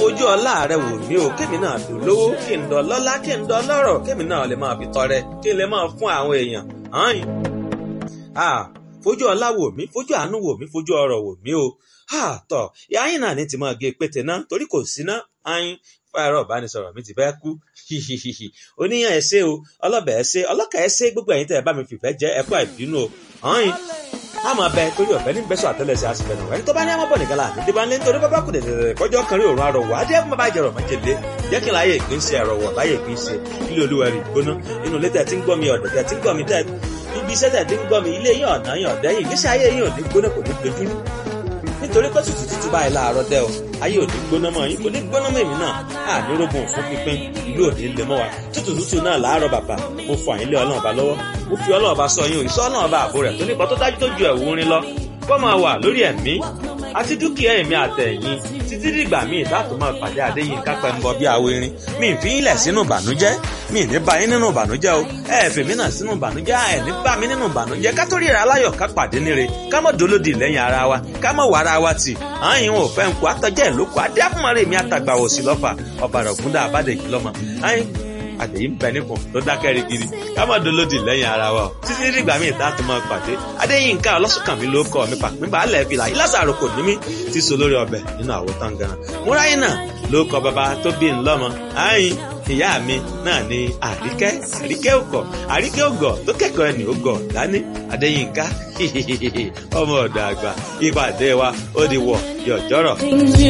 fojú ọlá rẹ wò mí o kémi náà dùn lówó kí n dán lọ́lá kí n dán lọ́rọ̀ kémi náà lè máa fi tọrẹ kí n lè máa fún àwọn èèyàn hàn ah fojú ọlá wò mí fojú àánú wò mí fojú ọrọ̀ wò mí o ah tọ ìyá yín náà ní ti máa gé pété náà torí kò sí ná ayin fáyọrọ ìbánisọ̀rọ̀ mi ti fẹ́ kú hihihihi oníyàn ẹsẹ o ọlọbẹ ẹsẹ ọlọkà ẹsẹ gbogbo ẹ̀yin tẹ́ ẹ bá mi fìfẹ́ jẹ ẹkọ ìbínú o hàn àmọ́ bẹ torí ọ̀fẹ́ ní bẹ́sọ̀ àtẹ́lẹsẹ̀ àsìfẹ́nu ẹni tó bá ní àmọ́ bọ̀ nìkan láàánú tí bá ń lé nítorí bábá kù dẹ̀dẹ̀dẹ̀ kọjọ́ kan rí òórùn arọ̀wọ̀ adé ẹ̀kún bàbá ìjẹ̀rọ̀ májèlé jẹ́ kí n láyé ìpín ṣe ẹ̀rọ̀wọ̀ láyé ìpín ṣe ilé olúwa rí gbóná inú ilé tẹ̀ tí ń gbọ́ mi ọ̀dọ̀ tẹ̀ tí ń gbọ́ mi tẹ̀ ibi iṣẹ́ tẹ̀ tí ń gbọ́ mi ilé yín ọ̀nà yín ọ̀dẹ́yìn ìgbésí ayé yín ò ní gbóná kò ní dojúrú nítorí pé tútù tútù báyìí láàárọ̀ dẹ́ o ayé ò ní gbóná mọ́ yín kò ní gbóná mọ́ èmi náà á ní rógun fún pínpín ìlú òní lè mọ́ wa tútù tútù náà láàárọ̀ bàbà mo fọ àyínlé ọlọ́run ọba lọ́wọ́ mo fi ọlọ́run ọba sọ yín o ìsọ́ ọlọ́run ọba àbò rẹ̀ tó nípa tó dájú tó ju ẹ̀wù rin lọ kó máa wà lórí ẹ̀mí àti dúkìá èmi àtẹ̀yìn títí dìgbà míì láti máa pàdé Adéyínká Pẹ́ńbọ bí awo irin mi ì fi í lẹ̀ sínú ìbànújẹ́ mi ì ní bá yín nínú ìbànújẹ́ o ẹ ẹ̀ fèmí náà sínú ìbànújẹ́ ẹ ní bá mi nínú ìbànújẹ́ ká tó ríra aláyọ̀ ká pàdé níre ká mọ̀ dolódì lẹ́yìn ara wa ká mọ̀ wà ara wa tì àyìn ò fẹ́ nkù àtọ́jẹ́ ìlókù adé àfúnmọ́rẹ́ mi àtàgbà òsì lọ́fà ọ̀bàrà ògúndà àbádẹ́jì lọ́mọ àyìn àtẹ̀yí ń bẹ nípò tó dákẹ́ rigidi ká má dolódì lẹ́yìn ara wa o títí dìgbà míì tá a tún máa pàdé Adéyínká ọlọ́sùnkànmí ló kọ́ mi pàpín balẹ̀ fìlà yìí lásàrò kò ní mí ti so lórí ọbẹ̀ nínú àwo tán gan múráyìn náà ló kọ bàbá tó bí ń lọ́mọ àyìn ìyá mi náà ni àríkẹ́ àríkẹ́ òkọ̀ àríkẹ́ ògọ̀ tó kẹ́kọ̀ọ́ ẹni ògọ̀ dání Adéyínká ọmọ ọ̀dọ̀ àgbà ìpàdé wa ó di wọ̀ yọ̀jọ́rọ̀.